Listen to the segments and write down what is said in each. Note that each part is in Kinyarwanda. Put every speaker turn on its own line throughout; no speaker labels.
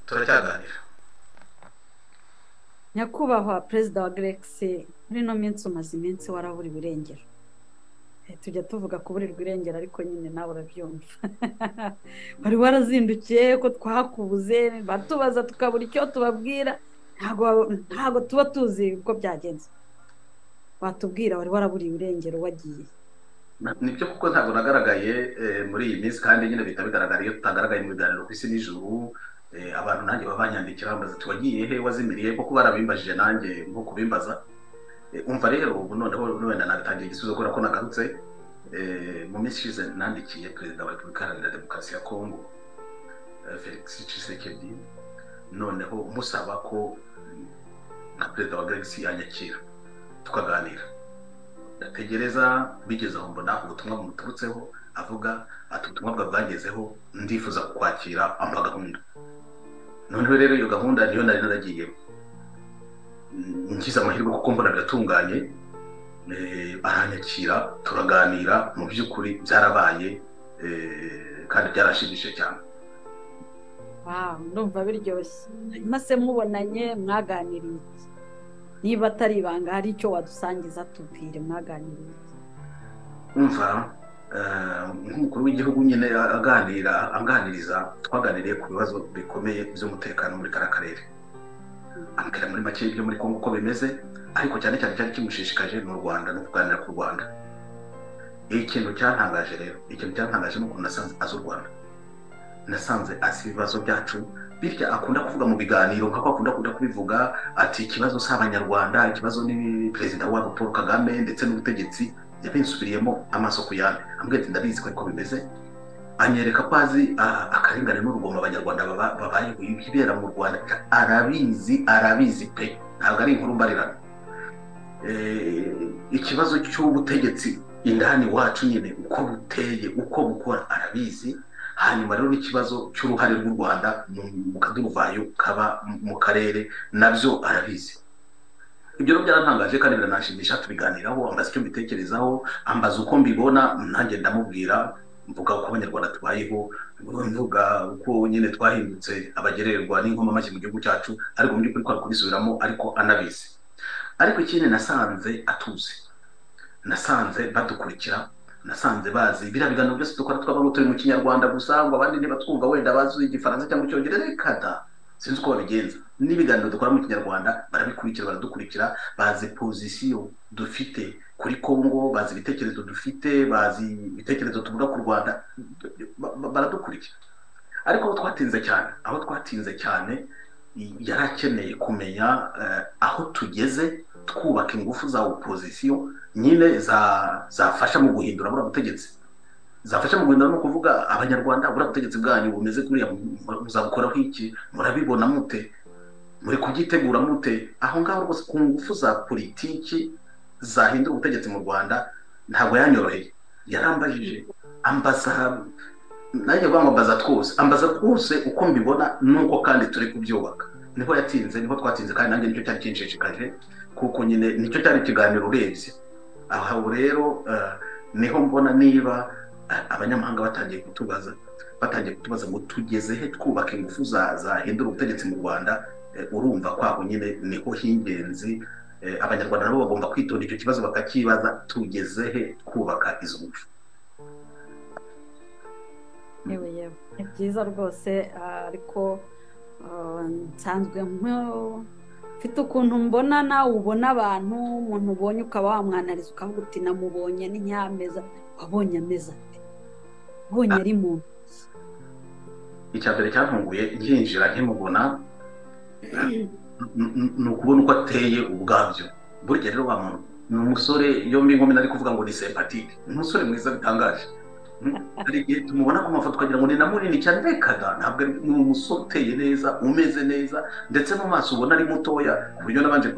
turacyaganira
nyakubahwa perezida wa geregisi muri ino minsi umaze iminsi waraburiwe irengero tujya tuvuga kuburirwa irengero ariko nyine nawe urabyumva wari warazindukiye ko twakubuze batubaza tukabura icyo tubabwira ntabwo tuba tuzi uko byagenze watubwira wari waraburiwe irengero wagiye
nibyo kuko ntabwo nagaragaye muri iyi minsi kandi nyine bihita bigaragara iyo tutagaragaye mu biganiro ku isi n'ijuru abantu nanjye baba banyandikira bambaza tuwagiye he wazimiriye kuko barabimbajije nanjye nko kubimbaza umva rero ubu noneho wenda nabitangiye igisubizo kubera ko nagarutse mu minsi ishize nandikiye perezida wa repubulika iharanira demokarasi ya kongo felix tshisekedi noneho musaba ko na perezida wa geregisi yanyakira tukaganira ndategereza bigeze aho mbona ubutumwa bumuturutseho avuga ati ubutumwa bwagezeho ndifuza kukwakira ampa gahunda noneho rero iyo gahunda niyo nari naragiyemo ngize amahirwe kuko mbona biratunganye aranyakira turaganira mu by'ukuri byarabaye kandi byarashimishije cyane
ndumva biryoshye mase mubonanye mwaganiriye niba atari ibanga hari icyo wadusangiza tubwire mwaganiriye
umva nk'umukuru w'igihugu nyine aganira aganiriza twaganiriye ku bibazo bikomeye by'umutekano muri kariya karere ambwira muri make ibyo muri kongo uko bimeze ariko cyane cyane cyari kimushishikaje ni u rwanda no kuganira ku rwanda ikintu cyantangaje rero ikintu cyantangaje ni ukuntu nasanze azi u rwanda nasanze azi ibibazo byacu bityo akunda kuvuga mu biganiro nk'uko akunda kuda kubivuga ati ikibazo si abanyarwanda ikibazo ni perezida wabo paul kagame ndetse n'ubutegetsi yabinsubiriyemo amaso ku yandi ambwira ati ndabizi ko ariko bimeze anyereka ko azi akarengane n'urugomo abanyarwanda babayeho ibibera mu rwanda arabizi arabizi pe ntabwo ari inkuru mbarirana ikibazo cy'ubutegetsi indani wacu nyine uko buteye uko bukora arabizi hanyuma rero n'ikibazo cy'uruhare rw'u rwanda mu kaduruvayo kaba mu karere nabyo arabizi ibyo rero byaratangaje kandi biranashimisha tubiganiraho ambaza icyo mbitekerezaho ambaza uko mbibona nanjye ndamubwira mvuga uko abanyarwanda tubayeho mvuga uko nyine twahindutse abagererwa n'inkomamashyi mu gihugu cyacu ariko mu by'ukuri twari kubisubiramo ariko anabizi ariko ikindi nasanze atuzi nasanze badukurikira nasanze bazi biriya biganiro byose dukora twaba turi mu kinyarwanda gusa ngo abandi ntibatwumva wenda bazi igifaransa cyangwa icyongereza reka da sinzi uko babigenza n'ibiganiro dukora mu kinyarwanda barabikurikira baradukurikira bazi pozisiyo dufite kuri kongo bazi ibitekerezo dufite bazi ibitekerezo tuvuga ku rwanda baradukurikira ariko aho twatinze cyane aho twatinze cyane yari akeneye kumenya aho tugeze twubaka ingufu za opozisiyo nyine zafasha mu guhindura buriya butegetsi zafasha mu guhindura ni ukuvuga abanyarwanda buriya butegetsi bwanyu bumeze kuriya muzabukoraho iki murabibona mute muri kubyitegura mute aho ngaho rwose ku ngufu za politiki zahindura ubutegetsi mu rwanda ntabwo yanyoroheye yarambajije ambaza nanjye ngo ambaza twose ambaza twose uko mbibona nuko kandi turi kubyubaka niho yatinze niho twatinze kandi nanjye nicyo cyari kinshishikaje kuko nyine nicyo cyari ikiganiro urebye aha rero niho mbona niba abanyamahanga batangiye kutubaza batangiye kutubaza ngo tugeze he twubaka ingufu zahindura ubutegetsi mu rwanda urumva kwaho nyine niho h'ingenzi abanyarwanda nabo bagomba kwitonda icyo kibazo bakakibaza tugeze he twubaka izo ngufu
ni byiza rwose ariko nsanzwe mfite ukuntu mbona nawe ubona abantu umuntu ubonye ukaba wamwanariza ukavuga uti namubonye ni nyameza wabonye ameza ate ubonye ari muntu
icya mbere cyatunguye nkinjira nkimubona ni ukubona uko ateye ubwabyo burya rero wa muntu ni umusore yombi nkumi nari kuvuga ngo ni sempatike ni umusore mwiza bitangaje hari igihe tumubona ku mafoto ukagira ngo ni na munini cyane reka ntabwo ni umusore uteye neza umeze neza ndetse mu maso ubona ari mutoya ku buryo nabanje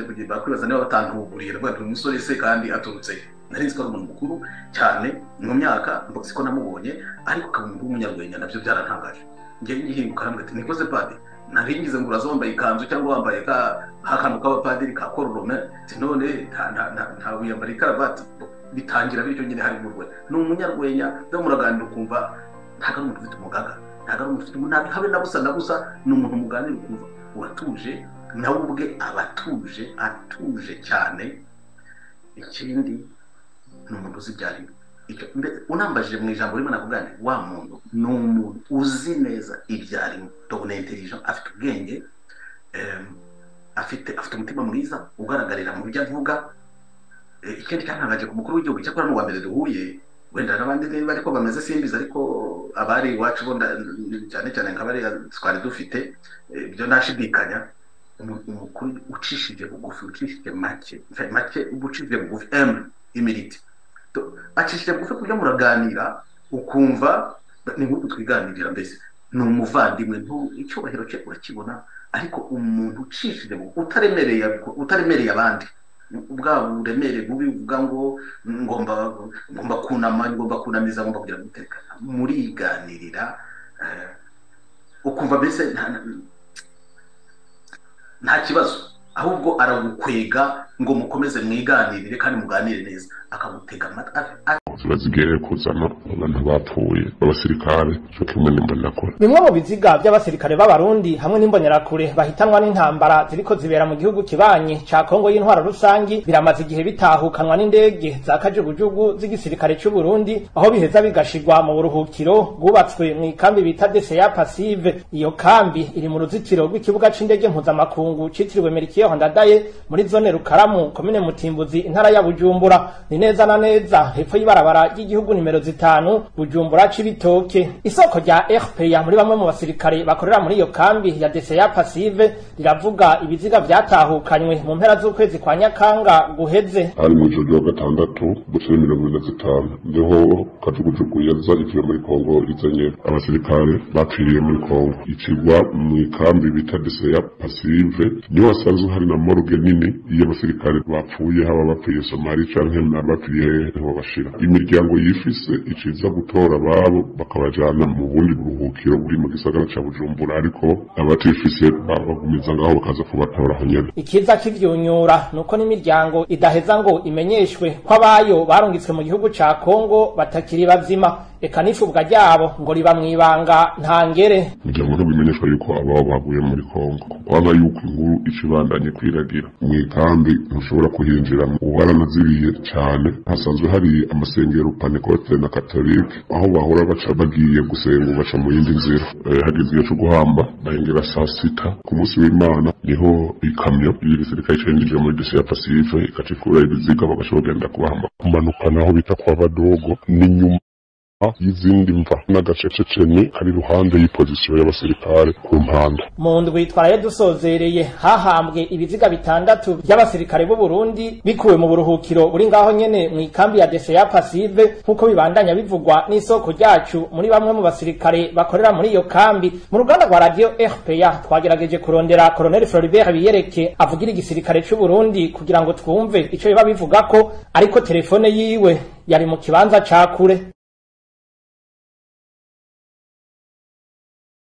kugenda kwibaza niba batantuhuguriye rwanda uyu musore se kandi aturutse nari ko ari umuntu mukuru cyane mu myaka mbogisi ko namubonye ariko ukaba umuntu w'umunyarwenya nabyo byarantangaje ngewe ngihinguka hambwe ati nikoze padi nari ngize ngo uraza wambaye ikanzu cyangwa wambaye ka akantu k'abapadiri ka kororome none nta wiyambara ikaravati bitangira bityo nyine hari mu rwenya ni umunyarwenya nawe muraganira ukumva ntabwo ari umuntu ufite umugaga ntabwo ari umuntu ufite umunabi habe na busa na busa ni umuntu muganira ukumva uratuje nawe ubwe aba atuje atuje cyane ikindi ni umuntu uzi ibyarimo unambajije mu ijambo rimwe navugane wa muntu ni umuntu uzi neza ibyarimo dore ni intelija afite ubwenge afite afite umutima mwiza ugaragarira mu byo avuga ikindi cyatangaje ku mukuru w'igihugu cyakora n'uwa mbere duhuye wenda n'abandi niba ariko bameze simbizi ariko abari iwacu bo cyane cyane nk'abariya twari dufite ibyo ntashidikanya umukuru ucishije bugufi ucishije make make ucishije bugufi emu imiriti acishije bugufi ku buryo muraganira ukumva ni nk'uko twiganirira mbese ni umuvandimwe icyubahiro cye urakibona ariko umuntu ucishije utaremereye utaremereye abandi bwa buremere bubi buvuga ngo ngomba ngomba kunama ngomba kunamiza ngomba kugira umutekano muriganirira ukumva mbese nta kibazo ahubwo aragukwega ngo mukomeze mwiganirire kandi muganire neza akagutega amatwi
bazigereye kuzana abantu bapfuye b'abasirikare cyo kimwe n'imbonakure
bimwe mu biziga by'abasirikare b'abarundi hamwe n'imbonerakure bahitanwa n'intambara ziriko zibera mu gihugu kibanyi ca kongo y'intwara rusangi biramaze igihe bitahukanwa n'indege za kajugujugu z'igisirikare c'uburundi aho biheza bigashigwa mu buruhukiro bwubatswe mu ikambi bita deseya pasive iyo kambi iri mu ruzitiro rw'ikibuga c'indege mpuzamakungu citiriwe merikiyeho ndadaye muri zone rukaramu komine mutimbuzi intara ya bujumbura ni neza na neza hepfo y'ibarabara ibarabara ry'igihugu nimero zitanu bujumbura c'ibitoke isoko rya rpa muri bamwe mu basirikare bakorera muri iyo kambi ya deseya pasive riravuga ibiziga vyatahukanywe mu mpera z'ukwezi kwa nyakanga guheze
hari mu ijoro rya gatandatu gucira mirongo ine na zitanu niho kajugujugu yaza ivuye muri kongo izanye abasirikare bapfiriye muri kongo icigwa mu ikambi bita deseya pasive niho hasanzwe hari na moruge nini y'abasirikare bapfuye haba bapfiriye somali canke n'abapfiriye hehe niho bashira imiryango yifise iciza gutora ababo bakabajana mu bundi buruhukiro buri mu gisagara ca bujumbura ariko abatifise babagumiza ngaho bakaza kubatora aho nyene
ikiza kivyunyura nuko n'imiryango idaheza ngo imenyeshwe ko abayo barungitswe mu gihugu ca kongo batakiri bazima eka n'icubwa ryabo ngo riba mw'ibanga ntangere
kugira ngo ntibimenyeshwa yuko ababo baguye muri kongo kubanga yuko inkuru icibandanye kwiragira mw'ikambi ntushobora kuhinjira ubaranaziriye cane hasanzwe hari amasengero panekote na katolike aho bahora baca bagiye gusenga baca mu yindi nzira Eh, hageze igihe co guhamba bahengera saa sita ku munsi w'imana niho ikamyo y'igisirikare cinjije muri desi ya pasive ikacikura ibiziga bagasha bagenda kubahamba kumanuka naho bita kwa badogo n'inyuma y'izindi mva n'agacececeni kari iruhande y'ipozisiyo y'abasirikare ku mpanda
mu ndwi twaraye dusozereye hahambwe ibiziga bitandatu by'abasirikare b'u Burundi bikuwe mu buruhukiro buri ngaho nyene mu ikambi ya deseya pasive nk'uko bibandanya bivugwa n'isoko ryacu muri bamwe mu basirikare bakorera muri iyo kambi mu ruganda rwa radiyo rpa twagerageje kurondera koloneli floribert biyereke avugira igisirikare c'u Burundi kugira ngo twumve ico biba bivuga ko ariko telefone yiwe yari mu kibanza ca kure